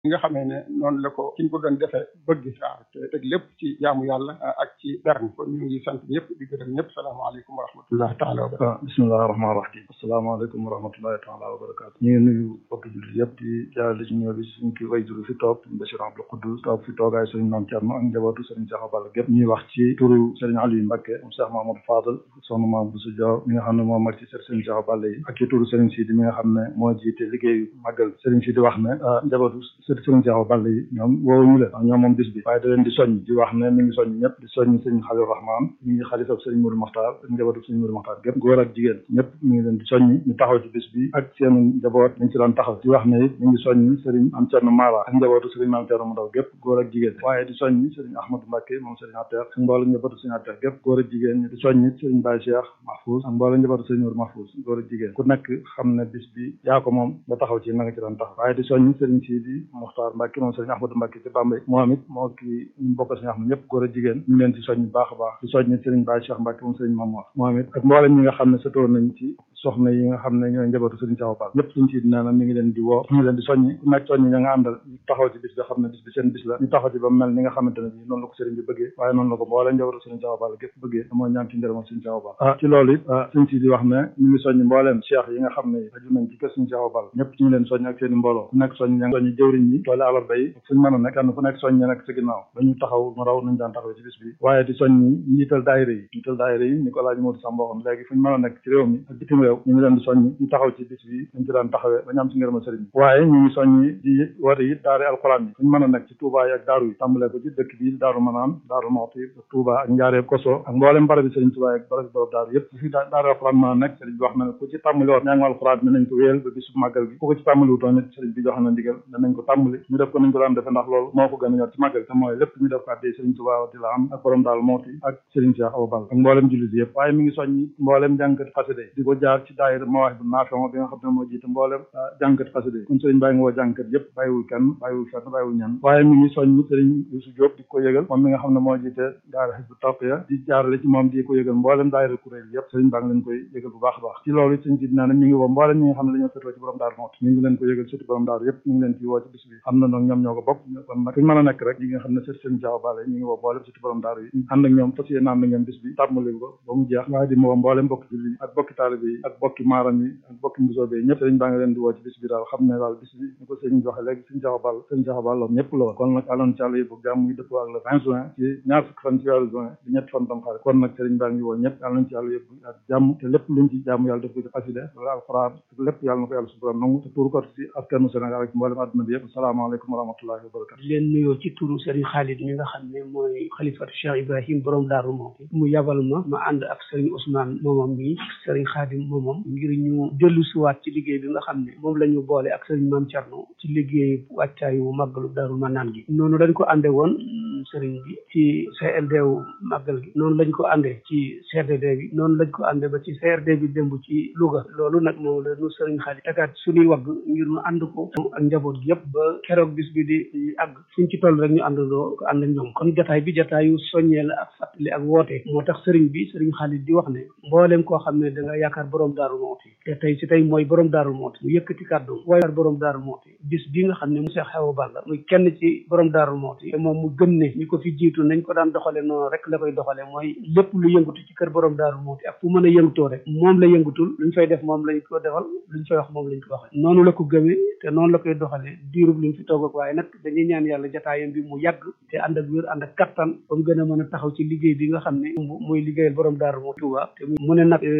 li nga xamee ne noonu la ko ki ñu ko doon defee bëgg waaw te teg lépp ci jaamu yàlla ak ci berne kon ñu ngi sant ñëpp di gërëm ñëpp salaamaaleykum wa rahmatullahi taala wa barakatu bismillahi rahmaani rahim asalaamaaleykum wa rahmatullahi taala wa barakatu ñu ngi nuyu bokk jullit yëpp di jaarale ci ñëw bi suñ ki way juru fi toog Bachir Abdou Koudous toog fi toogaay sëriñ Mame Thierno ak njabootu sëriñ Cheikh Balla gépp ñuy wax ci turu sëriñ Aliou Mbacké moom Cheikh Mamadou Fadal soxna Mame Bousso Diaw mi nga xam ne moo mag ci sëriñ Cheikh Balla yi ak ci turu sëriñ Sidi mi nga xam ne moo jiite liggéeyu màggal sëriñ Sidi wax ne njabootu sëriñ Cheikh Balla yi ñoom woowuñu leen ndax ñoom moom bis bi waaye da leen di soññ di wax ne mi ngi soññ ñëpp di soññ sëriñ Xalil Rahman mi ngi xalifab sëriñ Mourou Makhtar ak njabootu sëriñ Mourou Makhtar gépp góor ak jigéen ñëpp mi ngi leen di soññ ñu taxaw ci bis bi ak seen njaboot dañ ci daan taxaw di wax ne it mi ngi soññ sëriñ Am Cerno Mara ak njabootu sëriñ Mame Cerno mu ndaw gépp góor ak jigéen waaye di soññ sëriñ Ahmadou Mbacké moom sëriñ Atter ak mboolem njabootu sëriñ Atter gépp góor ak jigéen di soññ sëriñ Baye Cheikh Mahfouz ak mboolem njabootu sëriñ Mourou Mahfouz góor ak jigéen ku nekk xam ne bis bi yaa ko moom nga taxaw ci na nga ci daan taxaw waaye di soññ sëriñ Sidi Muxtaar Mbacké moom sëriñ Ahmadou Mbacké ci Bambey moom it moo ki ñu bokk sëriñ Ahmad ñëpp góor ak jigéen ñu leen ci soññ baax a baax di soññ sëriñ Baye Cheikh Mbacké moom sëriñ Mamour moom it ak mboolem ñi nga xam ne sëtoo nañ ci soxna yi nga xam ne ñooy njabootu sëriñ Cheikh Balla ñëpp suñ ci nee na mi ngi leen di woo mi ngi leen di soññi ku nekk soññi ña nga àndal ñu taxaw ci bis bi xam ne bis bi seen bis la ñu taxaw ci ba mel ni nga xamante ne bi noonu la ko sëriñ bi bëggee waaye noonu la ko mbooleem njabootu sëriñ Cheikh Balla gépp bëggee te mooy ñaan ci njërëmal sëriñ Cheikh Balla ah ci loolu it suñ ci di wax ne ñu ngi soññi mbooleem cheikh yi nga xam ne aju nañ ci kër sëriñ Cheikh Balla ñëpp ñu ngi leen soññ ak seen i mbooloo ku nekk soññ ña nga soññi jëwriñ ñi toole alarba yi fuñ mën a nekk kenn ku nekk soññ ña nekk sa ginnaaw ba ñu taxaw mu raw nañ daan taxaw ci bis bi waaye di soññi njiital daayira yi njiital daayira yi ni ko laaj Modou Samba waxoon léegi fuñ mën a nekk ci réew mi ak bitim réew ñu ngi leen di soññi ñu taxaw ci bis bi dañ ci daan taxawee ba ñu am ci ngërëma sëriñ bi waaye ñu ngi soññi di woote it daare alxuraan yi fuñ mën a nekk ci Touba yi ak daaru yi tàmbalee ko ci dëkk bi daaru manaan daaru moxti Touba ak njaareeb koso ak mboolem barab bi sëriñ Touba ak barab bi borom daaru yëpp fi daare alxuraan mën a nekk sëriñ bi wax na ne ku ci tàmbali woon ñaangu alxuraan bi nañ ko wéyal ba bisu màggal gi ku ko ci tàmbali wutoon it sëriñ bi jox na ndigal danañ ko tàmbali ñu def ko nañ ko daan defe ndax loolu moo ko gën a ñor ci màggal te mooy lépp ñu def ko addee sëriñ Touba di la am ak borom daal mooti ak sëriñ Cheikh Awa Balla ak mboolem jullit yëpp waaye mi ngi soññi mboolem jànkat xasida di ko jaar ci daayira mawaahib bu naafema bi nga xam ne moo jiite mboolem jànkat xasida kon sëriñ bàyyi nga woo jànkat yëpp bàyyiwul kenn bàyyiwul fenn bàyyiwul ñenn waaye mi ngi soññi sëriñ Youssou Diop di ko yëgal moom mi nga xam ne moo jiite daayira Hizbut Tarqiyyah di jaarale ci moom di ko yëgal mboolem daayira kuréel yëpp sëriñ baa ngi leen koy yëgal bu baax a baax ci loolu sëriñ si dinaa ne mi ngi woo mboolem ñi nga xam ne dañoo fetoo ci borom daaru moot mi ngi leen ko yëgal surtout borom daaru yëpp mi ngi leen ci woo ci bis bi xam na noonu ñoom ñoo ko bokk kon nag fuñu mën a nekk rek ñi nga xam ne sët sëriñ Cheikh Balla mi ngi woo mboolem surtout borom daaru yi ànd ak ñoom fas yéene ànd ak ñoom bis bi tàmmali ko ba mu jeex waaye di woo mboolem bokki julli ak bokki taalibe yi ak bokki maaram yi ak bokki mbusoobe yi ñëpp sëriñ baa ngi leen di woo ci bis bi daal xam ne daal bis bi ni ko sëriñ waxe léegi sëriñ Cheikh Balla sëriñ Cheikh Balla ñëpp la woon kon nag aloon ci àlla yi bu jàmm yi dëppoo ak le vingt juin ci ñaar fukki fan ci weeru juin di ñetti fan tam xarit kon nag sëriñ baa ngi woo ñëpp yàlla nañ ci yàlla yëpp ak jàmm te lépp luñ ci jàmm yàlla def ko ci xaside wala alxuraan lépp yàlla na ko yàlla suturam nangu te tuuru ko ci askanu Sénégal ak mboolem àdduna bi yëpp asalaamaaleykum wa rahmatullahi wa barakatu di leen nuyoo ci turu sëriñ Khalid mi nga xam ne mooy xalifatu Cheikh Ibrahim borom Daaru Muxti mu yabal ma ma ànd ak sëriñ Ousmane moomam mi sëriñ Khadim moomam ngir ñu dellu siwaat ci liggéey bi nga xam ne moom la ñu boole ak sëriñ Mame Thierno ci liggéey wàccaayu màggalu Daaru Manaan gi noonu dañ ko ànde woon sëriñ bi ci CLD wu màggal gi noonu lañ ko àndee ci CRD bi noonu lañ ko àndee ba ci CRD bi démb ci Louga loolu nag moom la nu sëriñ Xaalis tegaat suñuy wagg ngir ñu ànd ko ak njaboot gi yëpp ba keroog bis bi di àgg suñ ci toll rek ñu àndandoo ko ànd ak ñoom kon jataay bi jataayu soññee la ak fàttali ak woote moo tax sëriñ bi sëriñ Xaalis di wax ne mbooleem koo xam ne da nga yaakaar borom daaru mooti te tey si tey mooy borom daaru mooti mu yëkkati kàddu waaye borom daaru mooti bis bi nga xam ne mu Seex Awa Balla muy kenn ci borom daaru mooti te moom mu gëm ne ñi ko fi jiitu nañ ko daan doxale noonu rek la koy doxale mooy lépp lu yëngatu ci kër borom daaru mooti ak fu mën a yëngutoo rek moom la yëngutul luñ fay def moom lañ ko defal luñ fay wax moom lañ ko waxee noonu la ko gëmee te noonu la koy doxale diirub li mu fi toog ak waaye nag dañuy ñaan yàlla jataayam bi mu yàgg te ànd ak wér ànd ak kattan ba mu gën a mën a taxaw ci liggéey bi nga xam ne muy liggéeyal borom daaru mooti Tuuba te mu ne nag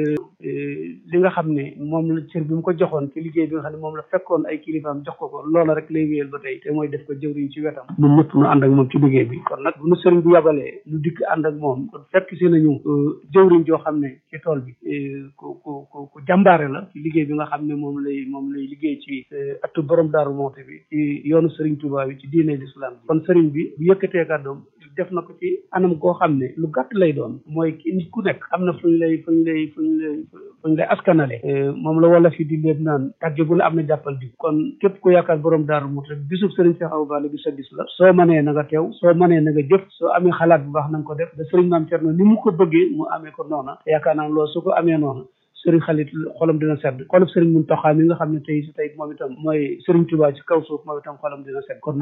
li nga xam ne moom la cër bi mu ko joxoon ci liggéey bi nga xam ne moom la fekkoon ay kilifaam jox ko ko loola rek lay wéyal ba tey te mooy def ko jëwriñ ci wetam ñun ñëpp nu ànd ak moom ci liggéey bi kon nag bu nu sëriñ bi yabalee nu dikk ànd ak moom kon fekk si nañu jëwriñ joo xam ne ci tool bi ku ku ku ku jàmbaare la ci liggéey bi nga xam ne moom lay moom lay liggéey ci atu borom daaru moonte bi ci yoonu sëriñ Tuubaa bi ci diine l'islam bi kon sëriñ bi bu yëkkatee kàddoom def na ko ci anam koo xam ne lu gàtt lay doon mooy nit ku nekk am na fuñ lay fuñ lay fuñ lay fuñ lay askanale moom la wala fi di léeb naan tàgge bu la am na jàppal bi kon képp ku yaakaar borom daaru mut rek bisub sëriñ Cheikh Awa Balla bi sa bis la soo mënee na nga teew soo mënee na nga jëf soo amee xalaat bu baax na nga ko def da sëriñ Maam Cerno ni mu ko bëggee mu amee ko noona yaakaar naa loolu su ko amee noona sëriñ xalit xolam dina sedd xolub sëriñ Muntaxa mi nga xam ne tey si tey moom itam mooy sëriñ Tuubaa ci kaw suuf moom itam xolam dina sedd kon